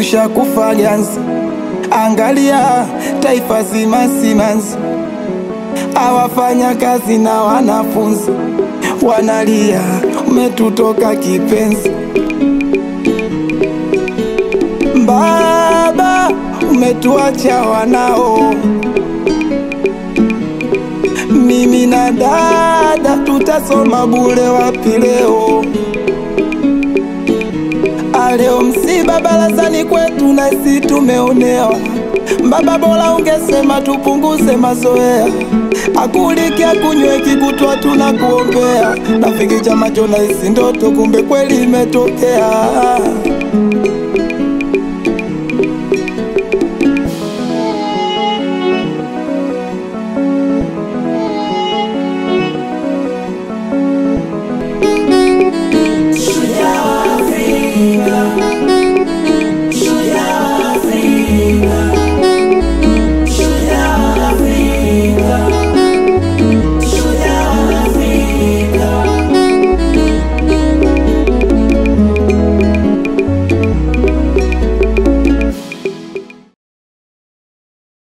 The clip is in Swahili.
tushakufa ganzi. Angalia taifa zima simanzi, awafanya kazi na wanafunzi wanalia, umetutoka kipenzi. Baba, umetuacha wanao, mimi na dada tutasoma bure wapi leo? Aleo msiba barazani kwetu na sisi tumeonewa. Baba, bora ungesema tupunguze mazoea, akuliki akunywe kikutwa tunakuombea. Rafiki chama chona isi ndoto, kumbe kweli imetokea.